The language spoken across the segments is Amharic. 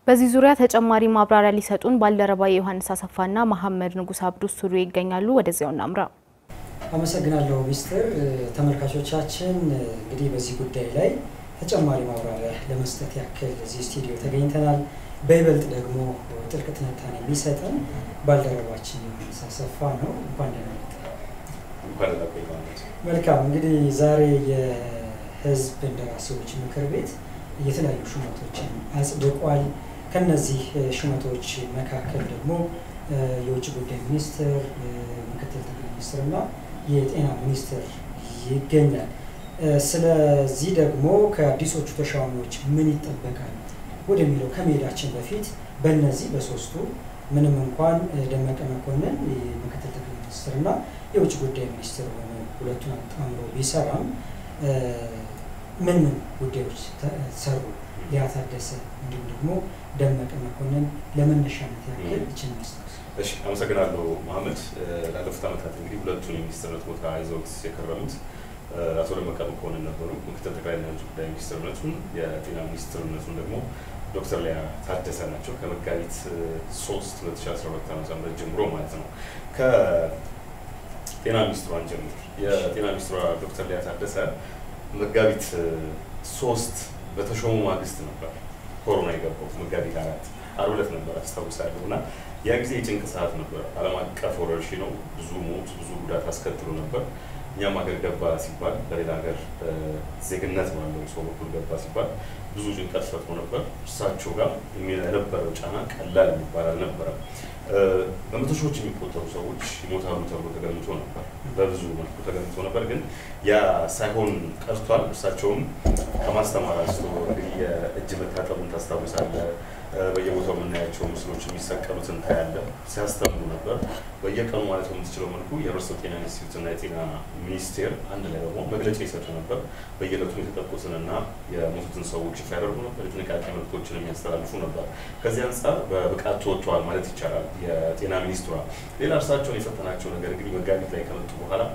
በዚህ ዙሪያ ተጨማሪ ማብራሪያ ሊሰጡን ባልደረባ የዮሐንስ አሰፋና መሐመድ ንጉስ አብዱ ስቱዲዮ ይገኛሉ። ወደዚያው እናምራ። አመሰግናለሁ ሚስትር። ተመልካቾቻችን እንግዲህ በዚህ ጉዳይ ላይ ተጨማሪ ማብራሪያ ለመስጠት ያክል እዚህ ስቱዲዮ ተገኝተናል። በይበልጥ ደግሞ ጥልቅ ትንታኔ የሚሰጠን ባልደረባችን ዮሐንስ አሰፋ ነው። እንኳን ደህና መጣህ። መልካም እንግዲህ ዛሬ የህዝብ እንደራሴዎች ምክር ቤት የተለያዩ ሹመቶችን አጽድቋል። ከነዚህ ሹመቶች መካከል ደግሞ የውጭ ጉዳይ ሚኒስትር፣ ምክትል ጠቅላይ ሚኒስትር እና የጤና ሚኒስትር ይገኛል። ስለዚህ ደግሞ ከአዲሶቹ ተሿሚዎች ምን ይጠበቃል ወደሚለው ከመሄዳችን በፊት በእነዚህ በሶስቱ ምንም እንኳን ደመቀ መኮንን ምክትል ጠቅላይ ሚኒስትር እና የውጭ ጉዳይ ሚኒስትር ሆኖ ሁለቱን አጣምሮ ቢሰራም ምን ምን ጉዳዮች ሰሩ? ሊያ ታደሰ እንዲሁም ደግሞ ደመቀ መኮንን ለመነሻነት ያክል ይችን ማስታወስ። እሺ፣ አመሰግናለሁ መሀመድ። ላለፉት ዓመታት እንግዲህ ሁለቱን የሚኒስትርነት ቦታ ይዘውት የከረሙት አቶ ደመቀ መኮንን ነበሩ። ምክትል ጠቅላይና የውጭ ጉዳይ ሚኒስትርነቱን፣ የጤና ሚኒስትርነቱን ደግሞ ዶክተር ሊያ ታደሰ ናቸው። ከመጋቢት ሶስት ሁለት ሺ አስራ ሁለት ዓመተ ምህረት ጀምሮ ማለት ነው። ከጤና ሚኒስትሯን ጀምር የጤና ሚኒስትሯ ዶክተር ሊያ ታደሰ መጋቢት ሶስት በተሾሙ ማግስት ነበር ኮሮና የገባው። መጋቢት አራት ዓርብ ዕለት ነበር አስታውሳለሁ። እና ያ ጊዜ የጭንቅ ሰዓት ነበር። ዓለም አቀፍ ወረርሽኝ ነው። ብዙ ሞት፣ ብዙ ጉዳት አስከትሎ ነበር። እኛም ሀገር ገባ ሲባል በሌላ ሀገር ዜግነት ባለው ሰው በኩል ገባ ሲባል ብዙ ጭንቀት ፈጥሮ ነበር። እርሳቸው ጋር የነበረው ጫና ቀላል የሚባል አልነበረም። በመቶ ሺዎች የሚቆጠሩ ሰዎች ይሞታሉ ተብሎ ተገምቶ ነበር። በብዙ መልኩ ተገምቶ ነበር፣ ግን ያ ሳይሆን ቀርቷል። እርሳቸውም ከማስተማር አንስቶ እንግዲህ የእጅ መታጠቡን ታስታውሳለህ። በየቦታው የምናያቸው ምስሎች የሚሰቀሉትን ታያለህ። ሲያስተምሩ ነበር። በየቀኑ ማለት በምትችለው መልኩ የህብረተሰብ ጤና ኢንስቲትዩት እና የጤና ሚኒስቴር አንድ ላይ በመሆን መግለጫ ይሰጡ ነበር። በየዕለቱ የተጠቁትንና የሞቱትን ሰዎች ይፋ ያደርጉ ነበር። የጥንቃቄ መልዕክቶችን የሚያስተላልፉ ነበር። ከዚህ አንጻር በብቃት ተወጥተዋል ማለት ይቻላል የጤና ሚኒስትሯ። ሌላ እርሳቸውን የፈተናቸው ነገር እንግዲህ መጋቢት ላይ ከመጡ በኋላ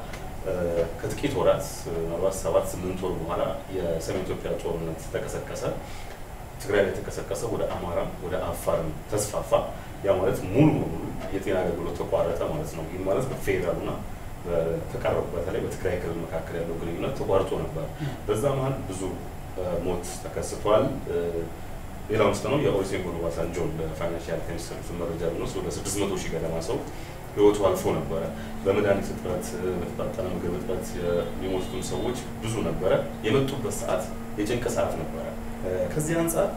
ከጥቂት ወራት ምናልባት ሰባት ስምንት ወር በኋላ የሰሜን ኢትዮጵያ ጦርነት ተቀሰቀሰ። ትግራይ ላይ የተቀሰቀሰ ወደ አማራም ወደ አፋርም ተስፋፋ። ያ ማለት ሙሉ በሙሉ የጤና አገልግሎት ተቋረጠ ማለት ነው። ይህ ማለት በፌዴራልና በተቀረቡ በተለይ በትግራይ ክልል መካከል ያለው ግንኙነት ተቋርጦ ነበር። በዛ መሀል ብዙ ሞት ተከስቷል። ሌላው ምስለ ነው የኦሉሴጉን ኦባሳንጆን በፋይናንሻል ከሚሰሩትን መረጃ ብንወስድ ወደ ስድስት መቶ ሺህ ገደማ ሰው ህይወቱ አልፎ ነበረ። በመድኃኒት እጥረት፣ በተጣጠነ ምግብ እጥረት የሚሞቱትን ሰዎች ብዙ ነበረ። የመጡበት ሰዓት የጭንቅ ሰዓት ነበረ። ከዚህ አንጻር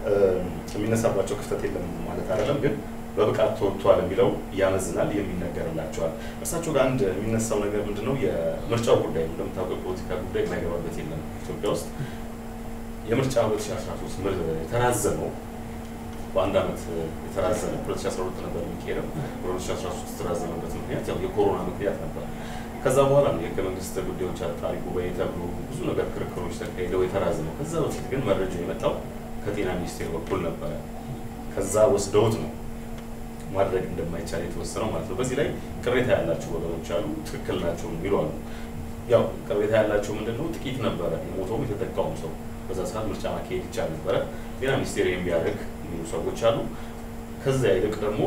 የሚነሳባቸው ክፍተት የለም ማለት አይደለም፣ ግን በብቃት ተወጥቷል የሚለው ያመዝናል፣ የሚነገርላቸዋል። እርሳቸው ጋር አንድ የሚነሳው ነገር ምንድነው? የምርጫው ጉዳይ ነው። እንደምታውቀው ፖለቲካ ጉዳይ የማይገባበት የለም ኢትዮጵያ ውስጥ። የምርጫ 2013 የተራዘመው በአንድ ዓመት የተራዘመ 2012 ነበር የሚካሄደው። በ2013 የተራዘመበት ምክንያት ያው የኮሮና ምክንያት ነበር። ከዛ በኋላ ነው የህገ መንግስት ጉዳዮች አጣሪ ጉባኤ ተብሎ ብዙ ነገር ክርክሮች ተካሂደው የተራዘመው። ከዛ በፊት ግን መረጃ የመጣው ከጤና ሚኒስቴር በኩል ነበረ። ከዛ ወስደውት ነው ማድረግ እንደማይቻል የተወሰነው ማለት ነው። በዚህ ላይ ቅሬታ ያላቸው ወገኖች አሉ፣ ትክክል ናቸው የሚሉ አሉ። ያው ቅሬታ ያላቸው ምንድን ነው ጥቂት ነበረ የሞተውም የተጠቃውም ሰው በዛ ሰዓት ምርጫ ማካሄድ ይቻል ነበረ፣ ጤና ሚኒስቴር ይህም ቢያደርግ የሚሉ ሰዎች አሉ። ከዚያ ይልቅ ደግሞ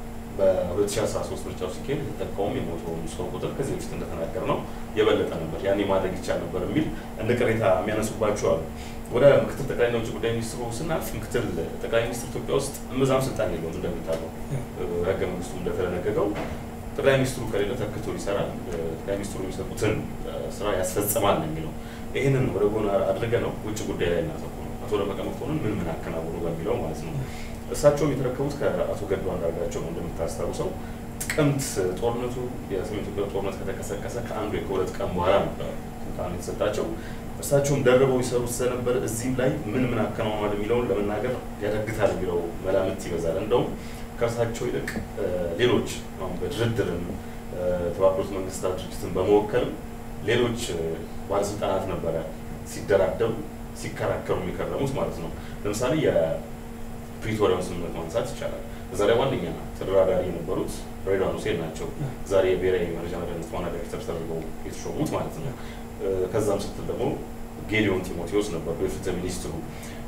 በ2013 ምርጫው ሲካሄድ የተጠቃውም የሞተውን ሰው ቁጥር ከዚህ በፊት እንደተናገር ነው የበለጠ ነበር፣ ያኔ ማድረግ ይቻል ነበር የሚል እንደ ቅሬታ የሚያነሱባቸው አሉ። ወደ ምክትል ጠቅላይና ውጭ ጉዳይ ሚኒስትሩ ስናልፍ ምክትል ጠቅላይ ሚኒስትር ኢትዮጵያ ውስጥ እምብዛም ስልጣን የለውም እንደሚታወቀው ህገ መንግስቱ እንደተደነገገው ጠቅላይ ሚኒስትሩ ከሌለ ተክቶ ይሰራል፣ ጠቅላይ ሚኒስትሩ የሚሰጡትን ስራ ያስፈጽማል ነው የሚለው። ይህንን ወደ ጎን አድርገ ነው ውጭ ጉዳይ ላይ እናተኩር ነው አቶ ደመቀ መኮንን ምን ምን አከናወኑ በሚለው ማለት ነው። እሳቸውም የተረከቡት ከአቶ ገዱ አንዳርጋቸው ነው እንደምታስታውሰው ጥቅምት ጦርነቱ የሰሜን ኢትዮጵያ ጦርነት ከተቀሰቀሰ ከአንዱ ከሁለት ቀን በኋላ ነበር ስልጣን የተሰጣቸው። እሳቸውም ደርበው ይሰሩት ስለነበር እዚህም ላይ ምን ምን አከናውኗል የሚለውን ለመናገር ያዳግታል የሚለው መላምት ይበዛል። እንደውም ከእርሳቸው ይልቅ ሌሎች አሁን በድርድርም የተባበሩት መንግስታት ድርጅትን በመወከልም ሌሎች ባለስልጣናት ነበረ ሲደራደሩ ሲከራከሩ የሚከረሙት ማለት ነው። ለምሳሌ የፕሪቶሪያውን ስምምነት ማንሳት ይቻላል። እዛ ላይ ዋነኛ ተደራዳሪ የነበሩት ሬድዋን ሁሴን ናቸው። ዛሬ የብሔራዊ መረጃና ደህንነት ዋና ዳይሬክተር ተደርገው የተሾሙት ማለት ነው። ከዛም ስትል ደግሞ ጌዲዮን ቲሞቴዎስ ነበሩ የፍትህ ሚኒስትሩ።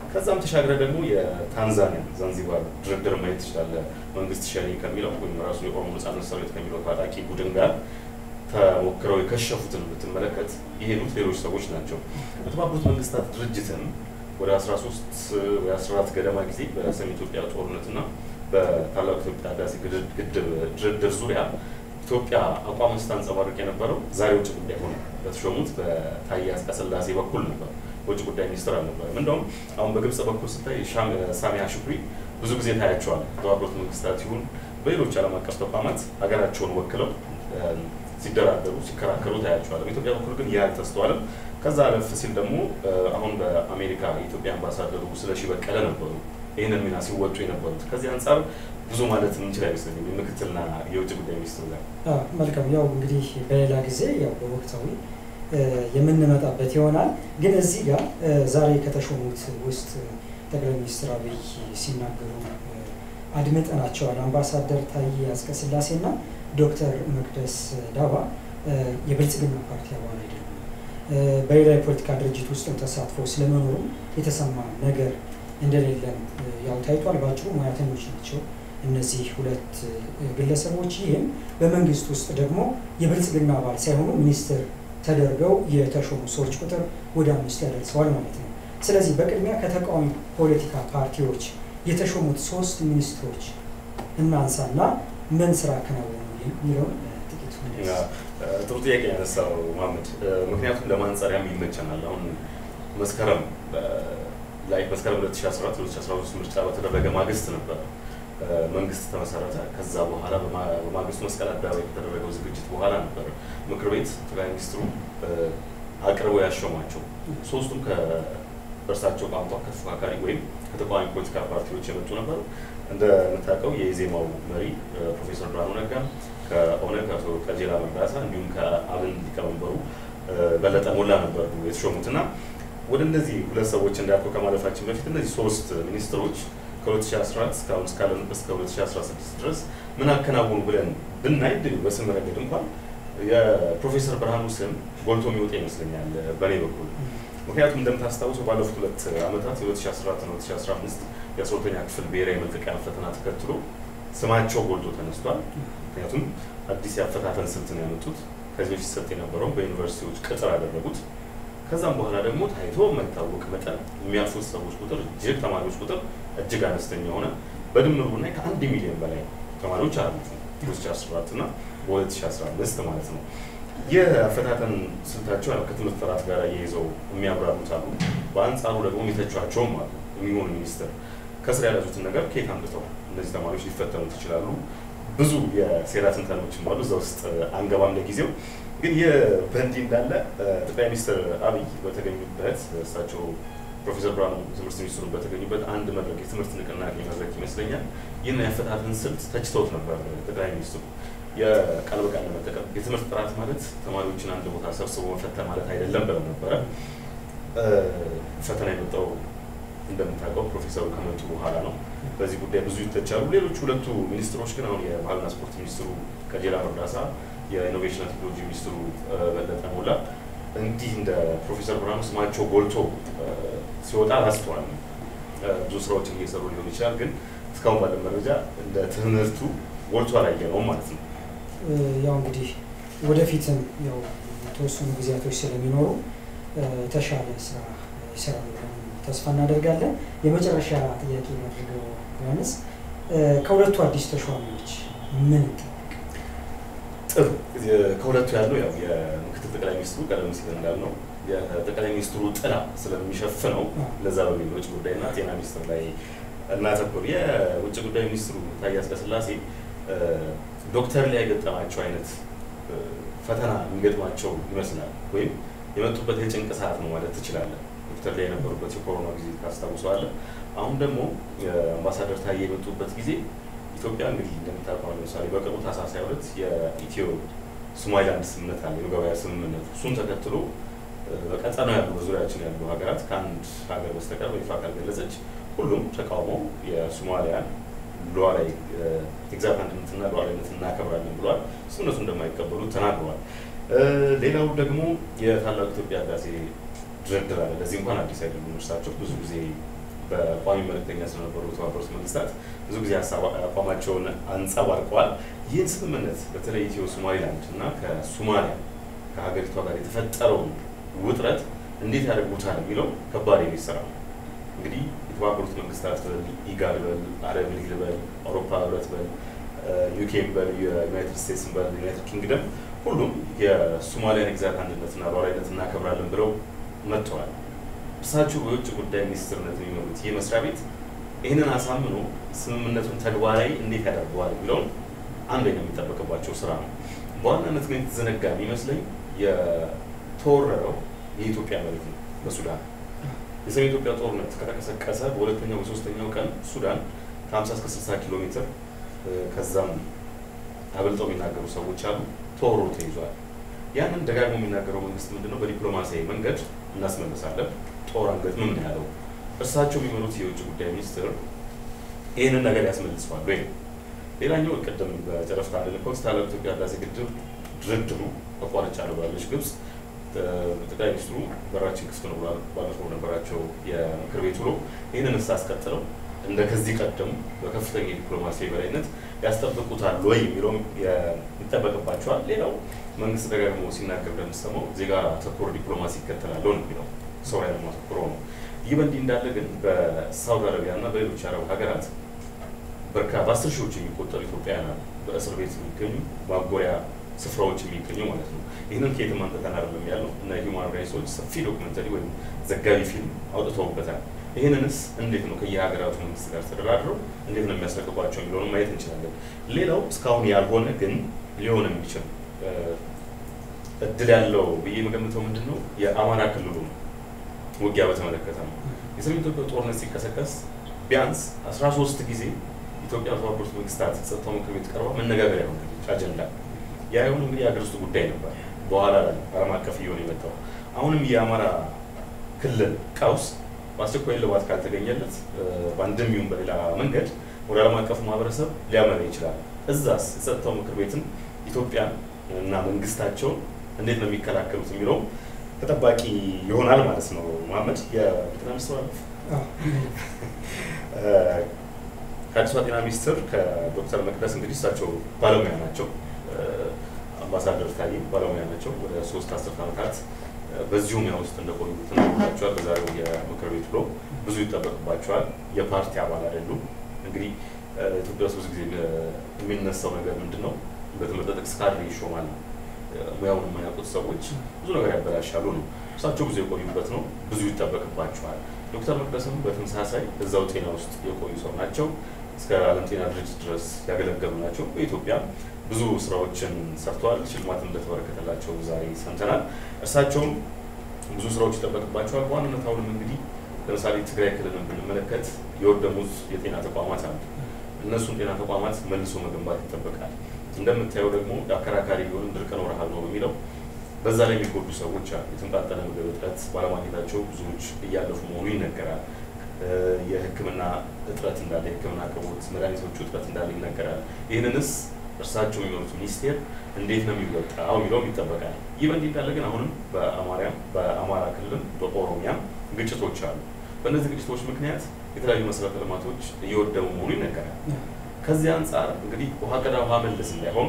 ከዛም ተሻግረ ደግሞ የታንዛኒያ ዛንዚባር ድርድር ማየት ትችላለህ። መንግስት ሸኔ ከሚለው ወይም ራሱ የኦሮሞ ነጻነት ሰራዊት ከሚለው ታጣቂ ቡድን ጋር ተሞክረው የከሸፉትን ብትመለከት የሄዱት ሌሎች ሰዎች ናቸው። በተባበሩት መንግስታት ድርጅትም ወደ 13 ወይ 14 ገደማ ጊዜ በሰሜን ኢትዮጵያ ጦርነትና በታላቁ ኢትዮጵያ ህዳሴ ግድብ ድርድር ዙሪያ ኢትዮጵያ አቋም ስታንጸባርቅ የነበረው ዛሬ ውጭ ጉዳይ ሆነ በተሾሙት በታዬ አጽቀሥላሴ በኩል ነበር። ውጭ ጉዳይ ሚኒስትር አልነበረም። እንደውም አሁን በግብጽ በኩል ስታይ ሳሚያ ሹክሪ ብዙ ጊዜ ታያቸዋል። በተባበሩት መንግስታት ይሁን በሌሎች ዓለም አቀፍ ተቋማት ሀገራቸውን ወክለው ሲደራደሩ ሲከራከሩ ታያቸዋል። በኢትዮጵያ በኩል ግን ያ አልተስተዋልም። ከዛ አለፍ ሲል ደግሞ አሁን በአሜሪካ የኢትዮጵያ አምባሳደሩ ስለሺ በቀለ ነበሩ ይህንን ሚና ሲወጡ የነበሩት። ከዚህ አንጻር ብዙ ማለት የምንችል አይመስለኝም የምክትልና የውጭ ጉዳይ ሚኒስትሩ ጋር። መልካም ያው እንግዲህ በሌላ ጊዜ ያው በወቅታዊ የምንመጣበት ይሆናል። ግን እዚህ ጋር ዛሬ ከተሾሙት ውስጥ ጠቅላይ ሚኒስትር አብይ ሲናገሩ አድምጠናቸዋል። አምባሳደር ታዬ አጽቀሥላሴና ዶክተር መቅደስ ዳባ የብልጽግና ፓርቲ አባል አይደሉም። በሌላ የፖለቲካ ድርጅት ውስጥም ተሳትፎ ስለመኖሩ የተሰማ ነገር እንደሌለም ያው ታይቷል። ባጭሩ ሙያተኞች ናቸው እነዚህ ሁለት ግለሰቦች። ይህም በመንግስት ውስጥ ደግሞ የብልጽግና አባል ሳይሆኑ ሚኒስትር ተደርገው የተሾሙ ሰዎች ቁጥር ወደ አምስት ያደርሰዋል ማለት ነው። ስለዚህ በቅድሚያ ከተቃዋሚ ፖለቲካ ፓርቲዎች የተሾሙት ሶስት ሚኒስትሮች እናንሳና ምን ስራ አከናወኑ የሚለውን ጥቂቱ ጥሩ ጥያቄ ያነሳው መሀመድ። ምክንያቱም ለማንጸሪያም ይመቸናል። አሁን መስከረም ላይ መስከረም 2014 2013 ምርጫ በተደረገ ማግስት ነበር መንግስት ተመሰረተ። ከዛ በኋላ በማግስቱ መስቀል አደባባይ ከተደረገው ዝግጅት በኋላ ነበር ምክር ቤት ጠቅላይ ሚኒስትሩ አቅርበው ያሸሟቸው። ሶስቱም ከእርሳቸው ቋንቋ ከተፎካካሪ ወይም ከተቃዋሚ ፖለቲካ ፓርቲዎች የመጡ ነበሩ። እንደምታውቀው የኢዜማው መሪ ፕሮፌሰር ብርሃኑ ነጋ ከኦነግ አቶ ቀጀላ መርዳሳ እንዲሁም ከአብን ሊቀመንበሩ በለጠ ሞላ ነበሩ የተሾሙት እና ወደ እነዚህ ሁለት ሰዎች እንዳልከው ከማለፋችን በፊት እነዚህ ሶስት ሚኒስትሮች ከ2014 እስካሁን እስካለንበት እስከ 2016 ድረስ ምን አከናወኑ ብለን ብናይ ድል በስም ረገድ እንኳን የፕሮፌሰር ብርሃኑ ስም ጎልቶ የሚወጣ ይመስለኛል በእኔ በኩል። ምክንያቱም እንደምታስታውሰው ባለፉት ሁለት ዓመታት የ2014 እና 2015 የአስራሁለተኛ ክፍል ብሔራዊ መልቀቂያ ፈተና ተከትሎ ስማቸው ጎልቶ ተነስቷል። ምክንያቱም አዲስ የአፈታተን ስልት ነው ያመጡት። ከዚህ በፊት ሰጥ የነበረውን በዩኒቨርሲቲዎች ቅጥር ያደረጉት ከዛም በኋላ ደግሞ ታይቶ የማይታወቅ መጠን የሚያልፉት ሰዎች ቁጥር እጅግ ተማሪዎች ቁጥር እጅግ አነስተኛ ሆነ። በድምሩ ብናይ ከአንድ ሚሊዮን በላይ ተማሪዎች አሉት 2014 እና በ2015 ማለት ነው። ይህ አፈታተን ስልታቸው ያው ከትምህርት ጥራት ጋር እየይዘው የሚያብራሩት አሉ። በአንጻሩ ደግሞ የሚተቿቸውም አሉ። የሚሆኑ ሚኒስትር ከስር ያለዙትን ነገር ከየት አምጥተው እነዚህ ተማሪዎች ሊፈተኑት ይችላሉ? ብዙ የሴራ ትንተኖችም አሉ። እዛ ውስጥ አንገባም ለጊዜው። ግን ይህ በእንዲህ እንዳለ ጠቅላይ ሚኒስትር አብይ በተገኙበት እሳቸው ፕሮፌሰር ብርሃኑ ትምህርት ሚኒስትሩ በተገኙበት አንድ መድረክ የትምህርት ንቅናቄ መድረክ ይመስለኛል ይህን የአፈታተን ስልት ተችተውት ነበር ጠቅላይ ሚኒስትሩ። የቃል በቃል ለመጠቀም የትምህርት ጥራት ማለት ተማሪዎችን አንድ ቦታ ሰብስቦ መፈተን ማለት አይደለም ብለው ነበረ። ፈተና የመጣው እንደምታውቀው ፕሮፌሰሩ ከመጡ በኋላ ነው። በዚህ ጉዳይ ብዙ ይተቻሉ። ሌሎች ሁለቱ ሚኒስትሮች ግን አሁን የባህልና ስፖርት ሚኒስትሩ ቀጀላ መርዳሳ፣ የኢኖቬሽንና ቴክኖሎጂ ሚኒስትሩ በለጠ ሞላ እንዲህ እንደ ፕሮፌሰር ብርሃኑ ስማቸው ጎልቶ ሲወጣ አላስተዋልም። ብዙ ስራዎችን እየሰሩ ሊሆን ይችላል፣ ግን እስካሁን ባለ መረጃ እንደ ትምህርቱ ጎልቶ አላየነውም ማለት ነው። ያው እንግዲህ ወደፊትም ያው የተወሰኑ ጊዜያቶች ስለሚኖሩ የተሻለ ስራ ይሰራሉ ብለን ተስፋ እናደርጋለን። የመጨረሻ ጥያቄ ያድርገው ዮሐንስ፣ ከሁለቱ አዲስ ተሿሚዎች ምን ይጠበቅ? ጥሩ ከሁለቱ ያለው ያው የምክትል ጠቅላይ ሚኒስትሩ ቀደም ሲል እንዳልነው የጠቅላይ ሚኒስትሩ ጥላ ስለሚሸፍነው ለዛ በሚል ውጭ ጉዳይና ጤና ሚኒስትር ላይ እናተኩር። የውጭ ጉዳይ ሚኒስትሩ ታዬ አጽቀሥላሴ ዶክተር ላይ የገጠማቸው አይነት ፈተና የሚገጥማቸው ይመስላል። ወይም የመጡበት የጭንቅ ሰዓት ነው ማለት ትችላለን። ዶክተር ላይ የነበሩበት የኮሮና ጊዜ ታስታውሰዋለህ። አሁን ደግሞ አምባሳደር ታዬ የመጡበት ጊዜ ኢትዮጵያ እንግዲህ እንደምታውቀው ለምሳሌ በቅርቡ ታህሳስ ሃያ ሁለት የኢትዮ ሶማሊላንድ ስምምነት አለ፣ የመግባቢያ ስምምነቱ። እሱን ተከትሎ በቀጠናው ያሉ በዙሪያችን ያሉ ሀገራት ከአንድ ሀገር በስተቀር በይፋ ካልገለጸች ሁሉም ተቃውሞ የሶማሊያን ሉዓላዊ የግዛት አንድነትና ሉዓላዊነት እናከብራለን ብለዋል። ስምምነቱ እንደማይቀበሉት ተናግረዋል። ሌላው ደግሞ የታላቁ ኢትዮጵያ ህዳሴ ድርድር አለ። ለዚህ እንኳን አዲስ አይደሉም እርሳቸው ብዙ ጊዜ በቋሚ መልእክተኛ ስለነበሩ የተባበሩት መንግስታት ብዙ ጊዜ አቋማቸውን አንጸባርቀዋል። ይህን ስምምነት በተለይ ኢትዮ ሶማሊላንድ እና ከሶማሊያ ከሀገሪቷ ጋር የተፈጠረውን ውጥረት እንዴት ያደርጉታል የሚለው ከባድ የሚል ስራ ነው። እንግዲህ የተባበሩት መንግስታት በል፣ ኢጋድ በል፣ አረብ ሊግ በል፣ አውሮፓ ህብረት በል፣ ዩኬን በል፣ የዩናይትድ ስቴትስን በል፣ ዩናይትድ ኪንግደም ሁሉም የሶማሊያን ግዛት አንድነትና ሉዓላዊነት እናከብራለን ብለው መጥተዋል። እርሳቸው በውጭ ጉዳይ ሚኒስትርነት የሚመሩት ይህ መስሪያ ቤት ይህንን አሳምኖ ስምምነቱን ተግባራዊ እንዴት ያደርገዋል የሚለውን አንደኛው የሚጠበቅባቸው ስራ ነው። በዋናነት ግን የተዘነጋ የሚመስለኝ የተወረረው የኢትዮጵያ መሬት ነው በሱዳን የሰሜን ኢትዮጵያ ጦርነት ከተቀሰቀሰ በሁለተኛው በሶስተኛው ቀን ሱዳን ከ50 እስከ 60 ኪሎ ሜትር ከዛም አበልጠው የሚናገሩ ሰዎች አሉ። ተወሮ ተይዟል። ያንን ደጋግሞ የሚናገረው መንግስት ምንድነው? በዲፕሎማሲያዊ መንገድ እናስመልሳለን። ጦር አንገት ምን ያለው እርሳቸው የሚመሩት የውጭ ጉዳይ ሚኒስትር ይህንን ነገር ያስመልሰዋል ወይ? ሌላኛው ቅድም በጨረፍታ እንዳልከው ስታላም ኢትዮጵያ ህዳሴ ግድብ ድርድሩ አቋርጫለሁ ብላለች ግብጽ። ጠቅላይ ሚኒስትሩ በራችን ክፍት ነው ብሏል። ባለፈው ነበራቸው የምክር ቤት ውሎ ይህንን እስ አስቀጥለው እንደ ከዚህ ቀደሙ በከፍተኛ የዲፕሎማሲ የበላይነት ያስጠብቁታል ወይ የሚለውም ይጠበቅባቸዋል። ሌላው መንግስት ደጋግሞ ሲናገር እንደምሰማው ዜጋ ተኮር ዲፕሎማሲ ይከተላለሁ ነው የሚለው ሰው ላይ ለማተኩሮ ነው። ይህ በእንዲህ እንዳለ ግን በሳውዲ አረቢያ እና በሌሎች አረብ ሀገራት በርካ በአስር ሺዎች የሚቆጠሩ ኢትዮጵያውያን በእስር ቤት የሚገኙ ማጎሪያ ስፍራዎች የሚገኙ ማለት ነው። ይህንን ከየትም አንጥተን አይደለም ያለው እና ሂውማን ራይትስ ዎች ሰፊ ዶክመንተሪ ወይም ዘጋቢ ፊልም አውጥተውበታል። ይህንንስ እንዴት ነው ከየሀገራቱ መንግስት ጋር ተደራድረው እንዴት ነው የሚያስረክቧቸው የሚለውን ማየት እንችላለን። ሌላው እስካሁን ያልሆነ ግን ሊሆን የሚችል እድል ያለው ብዬ የምገምተው ምንድን ነው የአማራ ክልሉ ውጊያ በተመለከተ ነው። የሰሜን ኢትዮጵያ ጦርነት ሲቀሰቀስ ቢያንስ አስራ ሶስት ጊዜ ኢትዮጵያ በተባበሩት መንግስታት ጸጥታው ምክር ቤት ቀርባ መነጋገሪያ ሆናለች አጀንዳ። ያ የሆነ እንግዲህ የሀገር ውስጥ ጉዳይ ነበር። በኋላ ላይ ዓለም አቀፍ እየሆነ የመጣው አሁንም የአማራ ክልል ቀውስ በአስቸኳይ እልባት ካልተገኘለት በአንድም ይሁን በሌላ መንገድ ወደ ዓለም አቀፉ ማህበረሰብ ሊያመራ ይችላል። እዛስ የጸጥታው ምክር ቤትን ኢትዮጵያን እና መንግስታቸውን እንዴት ነው የሚከላከሉት የሚለው ተጠባቂ ይሆናል ማለት ነው። መሀመድ የጤና ሚኒስትሩ ከአዲሷ ጤና ሚኒስትር ከዶክተር መቅደስ እንግዲህ እሳቸው ባለሙያ ናቸው። አምባሳደር ታዬ ባለሙያ ናቸው። ወደ ሶስት አስርት ዓመታት በዚሁ ሙያ ውስጥ እንደቆዩ ተናግሯቸዋል። በዛሬው የምክር ቤት ውሎ ብዙ ይጠበቅባቸዋል። የፓርቲ አባል አይደሉም። እንግዲህ ኢትዮጵያ ውስጥ ብዙ ጊዜ የሚነሳው ነገር ምንድን ነው? በትምህርት ጥቅስ ካድሬ ይሾማል ነው። ሙያውን የማያውቁት ሰዎች ብዙ ነገር ያበላሻሉ ነው። እሳቸው ብዙ የቆዩበት ነው። ብዙ ይጠበቅባቸዋል። ዶክተር መቅደስም በተመሳሳይ እዛው ጤና ውስጥ የቆዩ ሰው ናቸው። እስከ ዓለም ጤና ድርጅት ድረስ ያገለገሉ ናቸው። በኢትዮጵያ ብዙ ስራዎችን ሰርተዋል። ሽልማት እንደተበረከተላቸው ዛሬ ሰምተናል። እርሳቸውም ብዙ ስራዎች ይጠበቅባቸዋል። በዋናነት አሁንም እንግዲህ ለምሳሌ ትግራይ ክልልን ብንመለከት የወደሙት የጤና ተቋማት አሉ። እነሱን ጤና ተቋማት መልሶ መገንባት ይጠበቃል። እንደምታየው ደግሞ አከራካሪ ቢሆንም ድርቅ ነው ረሃብ ነው በሚለው በዛ ላይ የሚጎዱ ሰዎች አሉ። የተመጣጠነ ምግብ እጥረት ባለማግኘታቸው ብዙዎች እያለፉ መሆኑ ይነገራል። የሕክምና እጥረት እንዳለ፣ የሕክምና አቅርቦት መድኃኒቶቹ እጥረት እንዳለ ይነገራል። ይህንንስ እርሳቸው የሚመሩት ሚኒስቴር እንዴት ነው የሚወጣው የሚለውም ይጠበቃል። ይህ በእንዲህ እንዳለ ግን አሁንም በአማርያም በአማራ ክልልም በኦሮሚያም ግጭቶች አሉ። በእነዚህ ግጭቶች ምክንያት የተለያዩ መሰረተ ልማቶች እየወደሙ መሆኑ ይነገራል። ከዚህ አንጻር እንግዲህ ውሃ ቀዳ ውሃ መለስ እንዳይሆን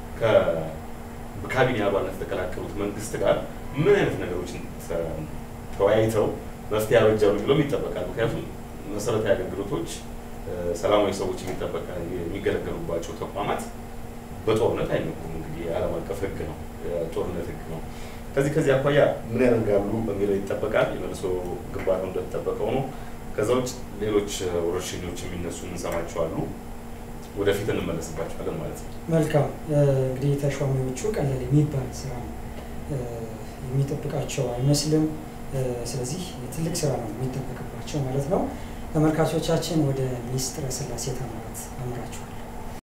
በካቢኔ አባልነት የተቀላቀሉት መንግስት ጋር ምን አይነት ነገሮችን ተወያይተው መፍትሄ ያበጃሉ ብሎም ይጠበቃል። ምክንያቱም መሰረታዊ አገልግሎቶች ሰላማዊ ሰዎች የሚገለገሉባቸው ተቋማት በጦርነት አይነኩም። እንግዲህ የዓለም አቀፍ ህግ ነው፣ የጦርነት ህግ ነው። ከዚህ ከዚህ አኳያ ምን ያደርጋሉ በሚለው ይጠበቃል። የመልሶ ግንባታው እንደተጠበቀው ነው። ከዛ ውጭ ሌሎች ወረርሽኞች የሚነሱ እንሰማቸዋሉ። ወደፊት እንመለስባቸዋለን ማለት ነው። መልካም እንግዲህ ተሿሚዎቹ ቀላል የሚባል ስራ የሚጠብቃቸው አይመስልም። ስለዚህ ትልቅ ስራ ነው የሚጠበቅባቸው ማለት ነው። ተመልካቾቻችን ወደ ሚስጥረ ስላሴ ተማራት አምራችኋል።